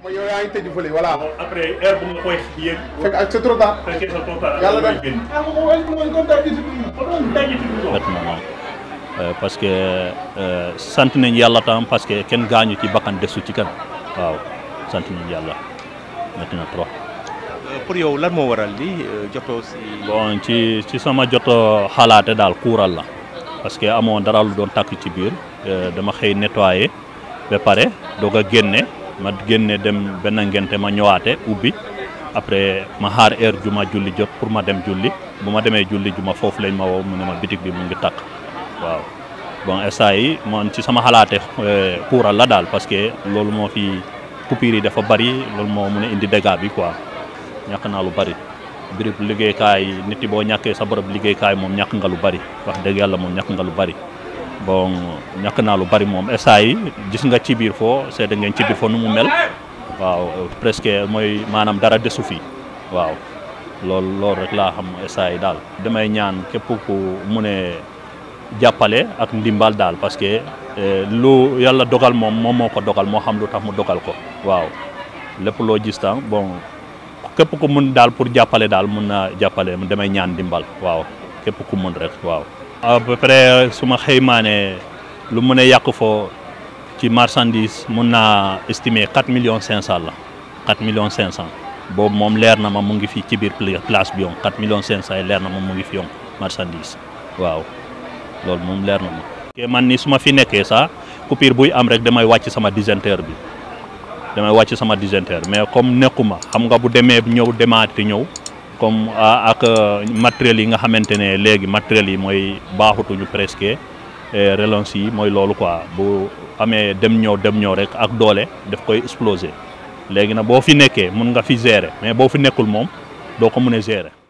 mooy yow yaa ngi tëj fële voilà. après heure bu nga koy yéeg. fekk ak c'est trop tard. fekkee sa trop tard. yàlla mooy def génn. ah moom mooy mooy comme daal di tudd. bett na moom Euh, parce que euh, sant nañ yàlla tam parce que kenn gaañu ci bakkan desu ci kan waaw sant nañ yàlla metti na trop pour yow lan moo waral li jotoo si. bon ci ci sama joto xalaate daal kuural la parce que amoon dara lu doon tàkk ci biir euh, dama xëy nettoyé ba pare doog a génne ma génne dem benn ngente ma ñëwaate ubbi après ma xaar heure ju ma julli jot pour ma dem julli bu ma demee julli ju ma foofu lañ ma woo mu ne ma bitig bi mu ngi tàkk waaw bon instant yi man ci sama xalaate kuural la daal parce que loolu moo fi coupure yi dafa bari loolu moo mun a indi dégâts bi quoi ñàkk naa lu bari birib liggéeykaay nit yi boo ñàkkee sa bërëb liggéeykaay moom ñàkk nga lu bari wax dëgg yàlla moom ñàkk nga lu bari bon ñàkk naa lu bari moom instant yi gis nga ci biir foo seede ngeen ci biir foo nu mu mel waaw presque mooy maanaam dara desu fi waaw loolu loolu rek laa xam instant yi daal damay ñaan képp ku mu ne jàppale ak ndimbal daal parce que lu yàlla dogal moom moom moo ko dogal moo xam lu tax mu dogal ko waaw lépp loo gis tam bon képp ku mun daal pour jàppale daal mun na jàppale damay ñaan ndimbal waaw képp ku mun rek waaw. à peu près su ma xëymaane lu mun a yàq foo ci marchandise mun naa estimer 4 millions 500 la 4 millions 500 boobu moom leer na ma mu ngi fii ci biir place bi yoon 4 millions 500 yi leer na ma mu ngi fi yoon marchandise waaw. loolu moom leer na ma. ke man ni su ma fi nekkee sax coupure buy am rek damay wàcc sama disjoncteur bi damay wàcc sama disjoncteur mais comme nekkuma xam nga bu demee ñëw demaati ñëw comme ak matériels yi nga xamante ne léegi matériels yi mooy baaxutuñu presque relance yi mooy loolu quoi bu amee dem ñëw dem ñëw rek ak doole daf koy exploser léegi nag boo fi nekkee mun nga fi gérer mais boo fi nekkul moom doo ko mun a gérer.